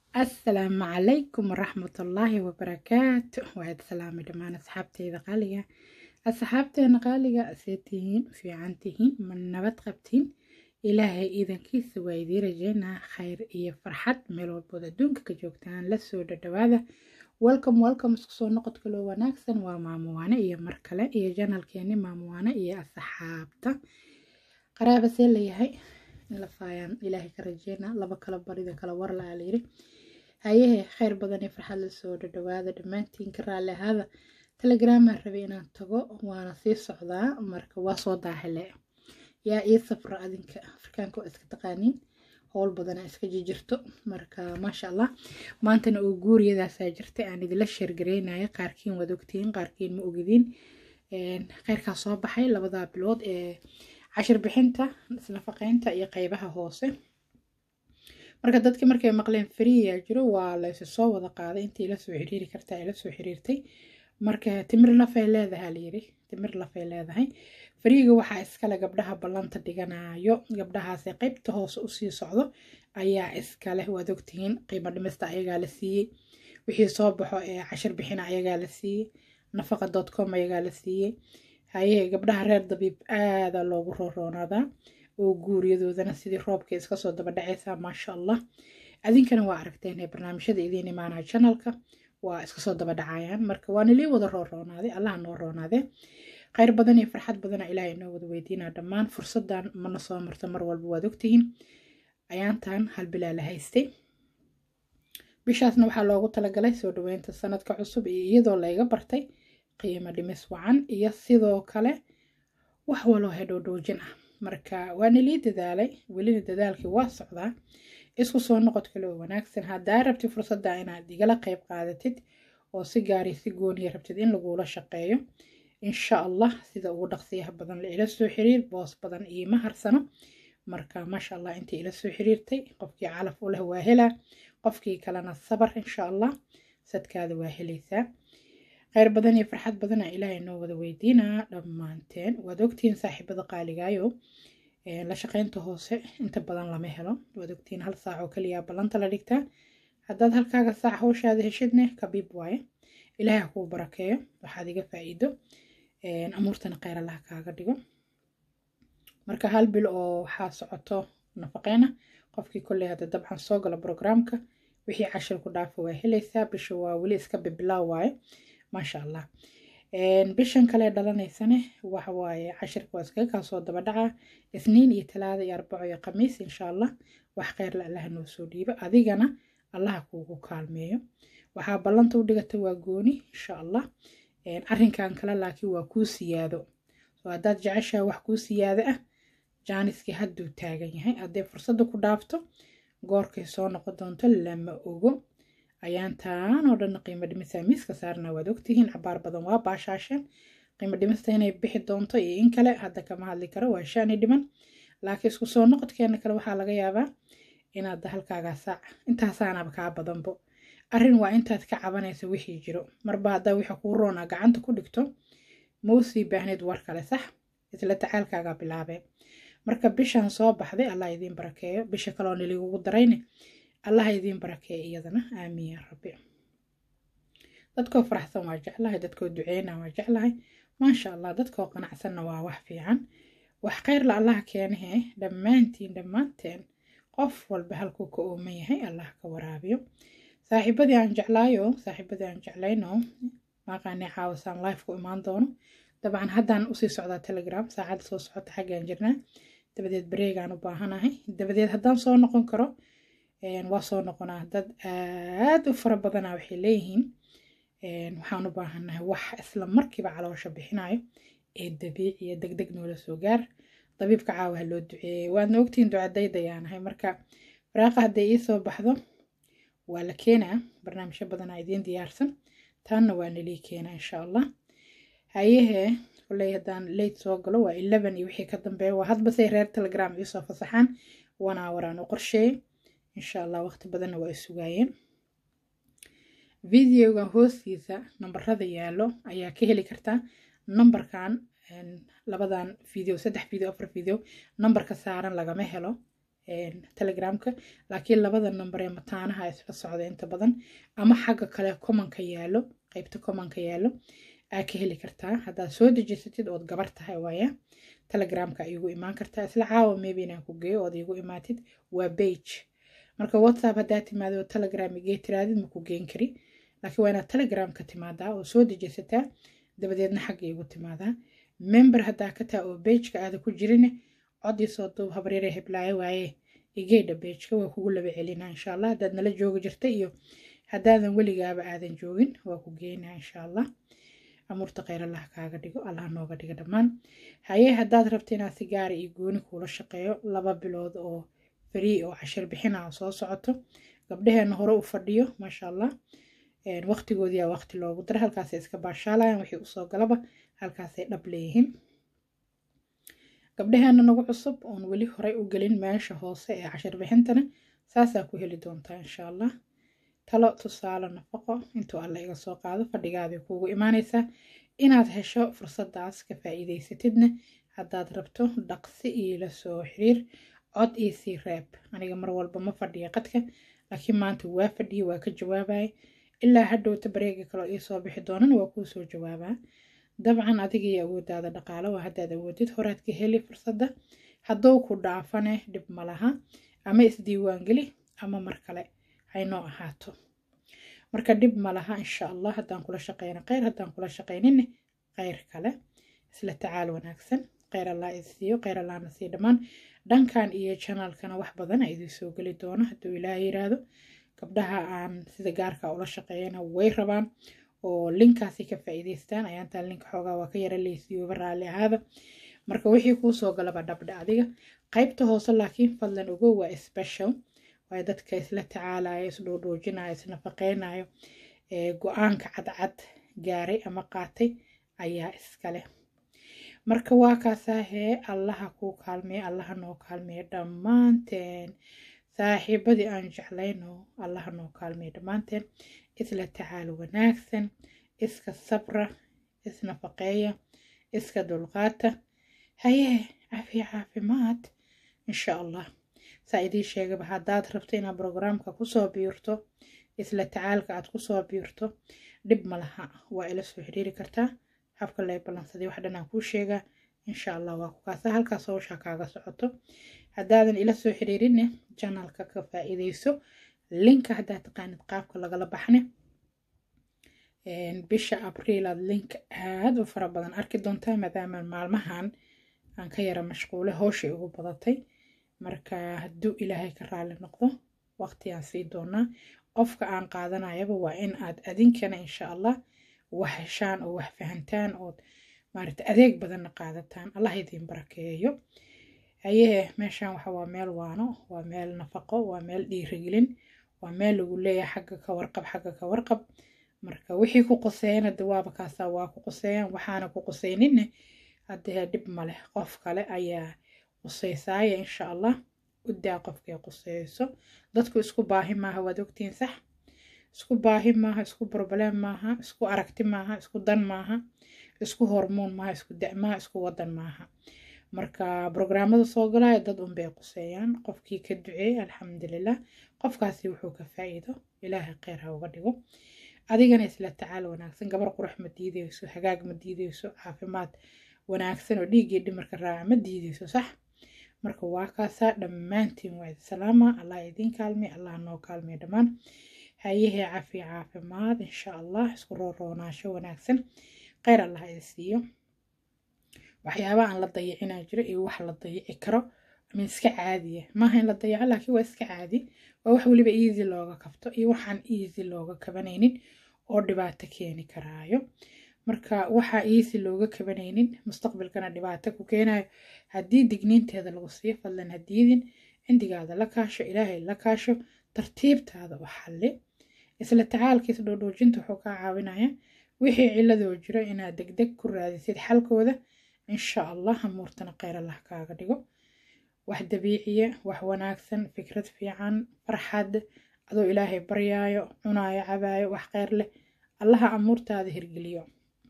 asalaamu calaykum waraxmatullaahi wabarakaatu waad salaamay dhammaan asxaabteyda qaaliga asxaabteena qaaliga see tihiin fiican tihiin ma nabad qabtiin ilaahay iidankiisa waa idiin rajeynaa khayr iyo farxad meel walbood adduunka ka joogtaan lasoo dhadhawaada welcome welcome isku soo noqod kaloo wanaagsan waa maamuwaane iyo mar kale iyo janalkeeni maamuwaane iyo asxaabta qaraaba see layahay lafaayaan ilaahay ka rajeynaa laba kala barida kala war la alayiri hayehe kheyr badan iyo farxad lasoo dhadhawaada dhammaantiin ka raalli ahaada telegraamaan rabay inaan tago waana sii socdaa marka waa soo daahile yaa ii safra adinka afrikaanka waa iska taqaaniin howl badana iska jijirto marka maasha allah maantana oo guuriyadaasaa jirtay aan idila sheergareynaya qaarkiin waad ogtihiin qaarkiin ma ogidiin kheyrkaa soo baxay labadaa bilood ee cashir bixinta isnafaqeynta iyo qeybaha hoose marka dadki markay maqleen fariya jiro waa laysu soo wada qaaday intii ila soo xiriiri kartaa ila soo xiriirtay marka timir lafay leedahay layiri timir lafay leedahay fariiga waxaa iskale gabdhaha ballanta dhiganayo gabdhahaasi qeybta hoose usii socdo ayaa iskale waad ogtihiin qiimo dhimista ayagaa la siiyey wixii soo baxo ee cashir bixina ayagaa la siiyey nafaqa dot com ayagaa la siiyey haye gabdhaha reer dabiib aada loogu rooroonadaa oo guuriyadoodana sidii roobka iska soo daba dhacaysaa maasha allah adinkana waa aragteen ee barnaamijyada idiin imaanaya janalka waa iska soo daba dhacayaan marka waana lii wada rooroonaaday allaha noo roonaadee kheyr badan iyo farxad badana ilaahay inoo wada weydiinaa dhammaan fursadan mana soo marto mar walba waad ogtihiin ayaantan hal bilaa la haystay bishaasna waxaa loogu talagalay soo dhaweynta sanadka cusub iyo iyadoo layga bartay qiimo dhimis wacan iyo sidoo kale wax waloo hedhowdhoojin ah marka waana lii dadaalay welina dadaalkii waa socdaa isku soo noqod kale oo wanaagsan haddaa rabti fursadda inaad igala qeyb qaadatid oo si gaari si gooniya rabtid in lagula shaqeeyo insha allah sida ugu dhaqsiyaha badan la ila soo xiriir boos badan iima harsano marka maasha allah intii ila soo xiriirtay qofkii calaf u leh waa helaa qofkii kalena sabar insha allah sadkaada waa helaysaa kheyr badan iyo farxad badana ilaahay noo wada weydiinaa dhammaanteen waad ogtihiin saaxiibada qaaligaayo la shaqeynta hoose inta badan lama helo waad ogtihiin hal saac oo kaliya ballanta la dhigtaa haddaad halkaaga saac hawshaada heshidne kabiib waaye ilaahay ha kuu barakeeyo waxaad iga faa'iido amuurtana kheyr allah kaaga dhigo marka hal bil oo waxaa socoto nafaqeyna qofkii kolley hadda dabcan soo gala brograamka wixii cashir ku dhaafa waa helaysaa bisha waa weli iska bibilaa waaye maasha allah bishan kale dhalanaysane waxa waaye cashirka waa iskaga kaa soo daba dhacaa isniin iyo talaada iyo arbaco iyo khamiis insha allah wax kheyrla allaha noo soo dhiibo adigana allaha kuugu kaalmeeyo waxaa ballanta u dhigata waa gooni insha allah arrinkan kale laakiin waa kuu siyaado soo haddaad jeceshaha wax kuu siyaado ah jaaniskii hadduu taagan yahay hadday fursadda ku dhaafto goorkay soo noqon doonto lama ogo ayaantaan oo dhan qiimo dhimista miiska saarna waad ogtihiin cabaar badan waa baashaasheen qiimo dhimista inay bixi doonto iyo in kale hadda kama hadli karo waa shaani dhiman laakiin isku soo noqodkeena kale waxaa laga yaabaa inaad halkaagaa saac intaasaanaba kaa badanbo arrin waa intaad ka cabanayso wixii jiro marba haddaa wixii kuu roona gacanta ku dhigto mau sii baahneed war kale sax isla tacaalkaagaa bilaabee marka bishan soo baxday allah idiin barakeeyo bisha kaleoo niligugu darayne allah idiin barakeeyo iyadana aamiin yaa rabbi dadkoo faraxsan waa jeclahay dadkoo duceyna waa jeclahay maasha allah dadkoo qanacsanna waa wax fiican wax kheyrla allah keenahe dhammaantiin dhammaanteen qof walba halkuu ka ooman yahay allah ka waraabiyo saaxiibadii aan jeclaayo saaxiibadii aan jeclayno maaqaani caawisaan life ku imaan doono dabcan haddaan usii socdaa telegram saacadda soo socota xaggaan jirnaa dabadeed bareegaan u baahanahay dabadeed haddaan soo noqon karo waa soo noqonaa dad aad u fara badana waxay leeyihiin waxaan u baahannahay wax isla markiiba caloosha bixinayo ee dabiiciya deg deg noola soo gaar dabiibka caawaha loo duceeyey waadna ogtihiin ducadaydayaanahay marka faraaqa hadday ii soo baxdo waa la keenaa barnaamijyo badanaa idiin diyaarsan taanna waa nalii keenaa insha allah hayehee koley haddaan leyt soo galo waa eleven iyo wixii ka dambeeya waa hadbasay reer telegram iisoo fasaxaan wanaa waraan u qorsheeyey insha allah waqti badanna waa i sugaayeen videoga hoostiisa nambarada yaallo ayaa ka heli kartaa nambarkan labadan video saddex video afar video nambarka saaran lagama helo telegramka laakiin labada number ee mataanaha isla socda inta badan ama xagga kale commonka yaalo qeybta commonka yaalo aa ka heli kartaa haddaad soo dejisatid ood gabar tahay waaya telegramka igu imaan kartaa isla caawa maybe inaan ku geeyo ood igu imaatid waa bage marka whatsapp haddaa timaado oo telegram igee tiraadid ma ku geen kari laakiin waa inaad telegramka timaadaa oo soo dejisataa dabadeedna xagga igu timaadaa member haddaa ka taa oo bageka aada ku jirin codii soo duub habaryare heblaayo waaye igeedha bageka waa kugu laba celinaa insha allah haddaad nala joogi jirta iyo haddaadan weligaaba aadan joogin waa ku geynaa insha allah amuurta kheyr allah kaaga dhigo allah nooga dhiga dhammaan haye haddaad rabta inaad si gaara iyo gooni kuula shaqeeyo laba bilood oo free oo cashir bixina oo soo socoto gabdhaheena hore u fadhiyo maasha allah waqtigoodiyaa waqti loogu dara halkaasay iska baashaalayaan wixii usoo galaba halkaasay dhab leeyihiin gabdhaheena nagu cusub oon weli horey u gelin meesha hoose ee cashir bixintana saasaa ku heli doontaa insha allah talo tusaale nafaqo intuu alla iga soo qaado fadhigaaday kuugu imaanaysaa inaad hesho fursadaas ka faa'iidaysatidna haddaad rabto dhaqsi iila soo xiriir cod iyo sii reeb aniga mar walba ma fadhiya qadka laakiin maanta waa fadhiya waa ka jawaabaya ilaa hadhowta bareega kaloo ii soo bixi doonana waa kuu soo jawaabaa dabcan adigii awoodaada dhaqaalo waa haddaad awoodid horaad ka heli fursadda hadduu ku dhaafane dhib ma laha ama isdiiwaangeli ama mar kale haynoo ahaato marka dhib ma laha insha allah haddaan kula shaqeyna kheyr haddaan kula shaqeyninne kheyr kale isla tacaal wanaagsan kheyr allah isiiyo kheyr allahna sii dhammaan dhankan iyo janaalkana wax badan a idin soo geli doono hadduu ilaah yiraahdo gabdhaha aan sida gaarka ula shaqeeyana way rabaan oo linkaasi ka faa'iidaystaan ayaantaan linka xoogaa waa ka yara leysiyooba raalli ahaada marka wixii kuu soo galaba dhabdha adiga qaybta hoose laakiin fadlan ogow waa special waayo dadka isla tacaalaya isdhoodhoojinaya isnafaqeynayo go-aanka cadcad gaaray ama qaatay ayaa iskale marka waa kaasaa hee allaha kuu kaalmeeya allaha noo kaalmeeya dhammaanteen saaxiibadii aan jeclayno allaha noo kaalmeeya dhammaanteen isla tacaalo wanaagsan iska sabra isnafaqeeya iska dulqaata hayee cafiya caafimaad insha allah saa idiin sheegaba haddaad rabto inaad brograamka kusoo biirto isla tacaalka aad kusoo biirto dhib ma laha waa ila soo xiriiri kartaa habka lay ballansaday wax dhanaan kuu sheegaa insha allah waa ku kaasa halkaas hawshaa kaaga socoto haddaadan ila soo xiriirinne janalka ka faa'iidayso linka haddaad taqaanid qaabka lagala baxne bisha abriil aad link aada u fara badan arki doontaa maadaama maalmahan aan ka yara mashquule howshay ugu badatay marka hadduu ilaahay ka raali noqdo waqtigaan sii doonaa qofka aan qaadanayaba waa in aad adinkana insha allah wax heshaan oo wax fahantaan ood maarata adeeg badanna qaadataan allah idiin barakeeyo hayee meeshaan waxa waa meel waano waa meel nafaqo waa meel dhiirigelin waa meel lagu leeyahay xagga ka warqab xagga ka warqab marka wixii ku qoseeyana dawaaba kaasaa waa ku qoseeyaan waxaana ku qoseyninne haddee dhib ma leh qof kale ayaa quseysaaya insha allah u daa qofkay quseyso dadku isku baahi maaha waad ogtiin sax isku baahi maaha isku broblem maaha isku aragti maaha isku dan maaha isku hormoon maaha isku da maaha isku wadan maaha marka brograamada soo galaya dad unbay quseeyaan qofkii ka duceey alxamdulilah qofkaasi wuxuu ka faa'iido ilaahay kheyr ha uga dhigo adigana isla tacaal wanaagsan gabar qurux ma diideyso hagaag ma diideyso caafimaad wanaagsan oo dhiiggii dhimarka raaca ma diideyso sax marka waa kaasaa dhammaantiin waa idi salaama allah idiin kaalmay allah noo kaalmay dhammaan hayahee cafiya caafimaad insha allah isku rooroonaasho wanaagsan kheyr allah idi siiyo waxyaaba aan la dayicinaa jiro iyo wax la dayici karo ama iska caadiya maaha in la dayaco laakiin waa iska caadi waa wax weliba easy looga kabto iyo waxaan easy looga kabanaynin oo dhibaato keeni karaayo marka waxaa easy looga kabanaynin mustaqbalkana dhibaato ku keenayo haddii digniinteeda lagu siiyo fadlan hadiidin cindigaada la kaasho ilaahay la kaasho tartiibtaada u xalli isla tacaalkiisa dhoodhoojinta wuxuu kaa caawinaya wixii ciladoo jiro inaad degdeg ku raadisid xalkooda insha allah hamuurtana kheyr allah kaaga dhigo wax dabiiciya wax wanaagsan fikrad fiican farxad adoo ilaahay baryaayo cunaayo cabaayo wax kheyr leh allaha amuurtaada hirgeliyo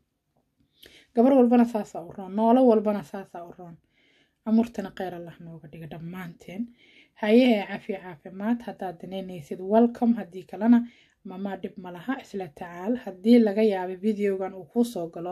gabar walbana saasaa u roon noolo walbana saasaa u roon amuurtana kheyr allah nooga dhiga dhammaanteen hayehe cafi caafimaad haddaad danaynaysid welcome haddii kalena mamaa dhib ma laha isla tacaal haddii laga yaabay videogan uu kuu soo galo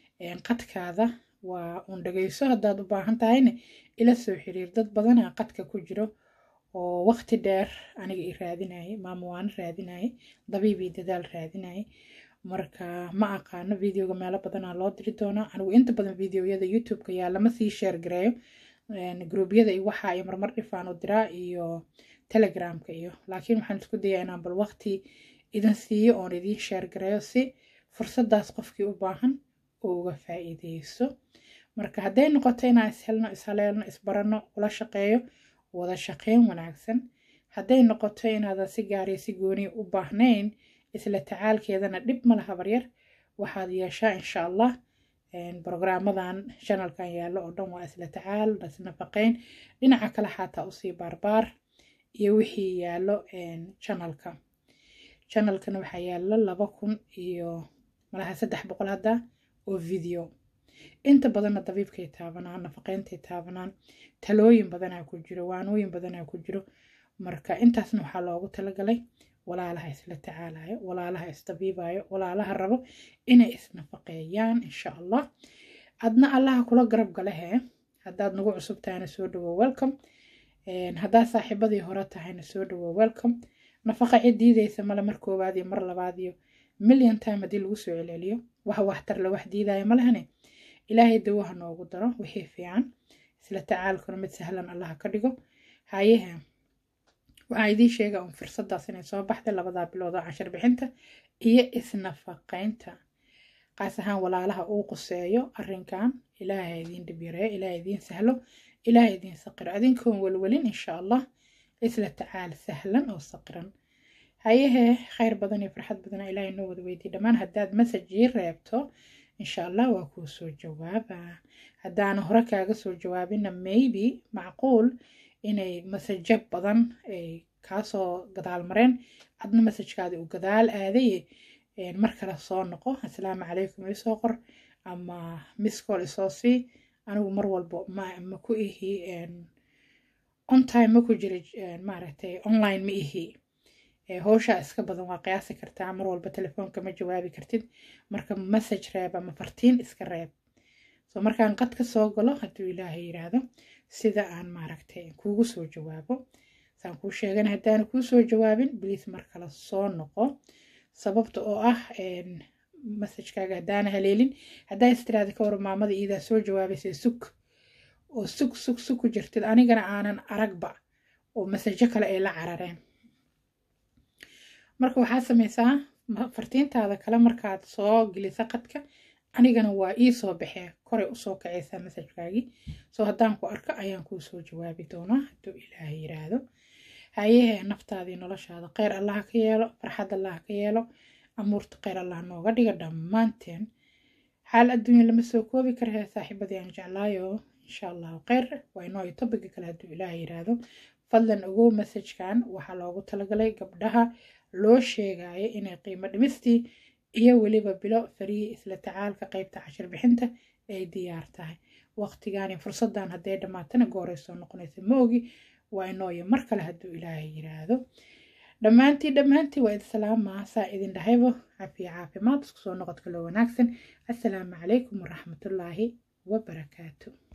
qadkaada waa uun dhagayso haddaad u baahan tahayna ila soo xiriir dad badanaa qadka ku jiro oo waqti dheer aniga i raadinayay maama waana raadinayay dabiibii dadaal raadinayay marka ma aqaano videoga meelo badanaa loo diri doonaa anigu inta badan videoyada youtube-ka yaa lama sii sheer gareeyo gruubyada iyo waxa ay marmar dhifaan u diraa iyo telegramka iyo laakiin waxaan isku dayaa inaan bal waqti idin siiyo oon idiin sheer gareeyo si fursadaas qofkii u baahan uu uga faa'iideyso marka hadday noqoto inaan ishelno ishaleelno isbaranno ula shaqeeyo wada shaqeyn wanaagsan hadday noqoto inaadan si gaariya si gooniya u baahnayn isla tacaalkeedana dhib ma laha baryar waxaad yeeshaa insha allah brograamadan shanalkan yaallo oo dhan waa isla tacaal isnafaqeyn dhinaca kale xataa usii baarbaar iyo wixii yaallo janalka janalkana waxaa yaallo laba kun iyo malaha saddex boqol hadda oo video inta badanna dabiibkay taabanaan nafaqeyntay taabanaan talooyin badanaa ku jiro waanooyin badanaa ku jiro marka intaasna waxaa loogu talagalay walaalaha isla tacaalayo walaalaha isdabiibayo walaalaha rabo inay isnafaqeeyaan insha allah adna allaha kula garab galehe haddaad nagu cusub tahayna soo dhawo welcome haddaad saaxiibadii hore tahayna soo dhawo welcome nafaqa cid diidaysa male mar koowaad iyo mar labaad iyo million time haddii lagu soo celceliyo wax waxtar la wax diidaya malehane ilaahay dawaha noogu daro wixii fiican isla tacaalkuna mid sahlan allaha ka dhigo hayehe waxaa idiin sheega un fursadaas inay soo baxday labadaa bilood oo cashar bixinta iyo isnafaqeynta qaas ahaan walaalaha uu quseeyo arrinkan ilaaha idiin dhibyareeyo ilaaha idiin sahlo ilaaha idiin saqiro adinkoon welwelin insha allah isla tacaal sahlan oo saqiran hayehe khayr badan iyo farxad badan ilaahay noo wada weydiy dhammaan haddaad masajii reebto insha allah waa kuu soo jawaaba haddaana hore kaaga soo jawaabina maybe macquul inay masajo badan ay kaasoo gadaal mareen adna masajkaadi uu gadaal aadaye mar kale soo noqo assalaamu calaykum isoo qor ama miscol isoo sii anigu mar walbo ma ku ihi on time ma ku jira maaragtay online ma ihi howshaa iska badan waa qiyaasi kartaa mar walba telefoonka ma jawaabi kartid marka message reeb ama fartiin iska reeb so markaan qad ka soo galo hadduu ilaahay yiraahdo sida aan maaragtay kuugu soo jawaabo saan kuu sheegan haddaana kuu soo jawaabin bliis mar kale soo noqo sababta oo ah masajkaaga haddaana haleelin haddaa istiraada ka war maamada iidaa soo jawaabaysa sug oo sug sug sug ku jirtid anigana aanan aragba oo masajo kale ay la carareen marka waxaad samaysaa fartiintaada kale markaad soo gelisa qadka anigana waa ii soo baxee koray usoo kacaysaa masajkaagii soo haddaan ku arko ayaan kuu soo jawaabi doonaa hadduu ilaahay yiraahdo hayehe naftaadii noloshaada kheyr allaha ka yeelo farxad allaha ka yeelo amuurta kheyr allah nooga dhiga dhammaanteen xaal adduunya lama soo koobi karahee saaxiibadii aan jeclaayo insha allahu kheyr waa inoo iyo tobiga kale hadduu ilaahay yiraahdo fadlan ogow masajkan waxaa loogu talagalay gabdhaha loo sheegayo inay qiimo dhimistii iyo weliba bilo fariyi isla tacaalka qeybta cashir bixinta ay diyaar tahay waqtigaani fursadan hadday dhammaatana gooray soo noqonaysa ma ogi waa inooyo mar kale hadduu ilaahay yiraahdo dhammaantii dhammaantii waa idi salaamaa saa idin dhahaybo cafiya caafimaad isku soo noqodka loo wanaagsan assalaamu calaykum waraxmatullaahi wabarakaatu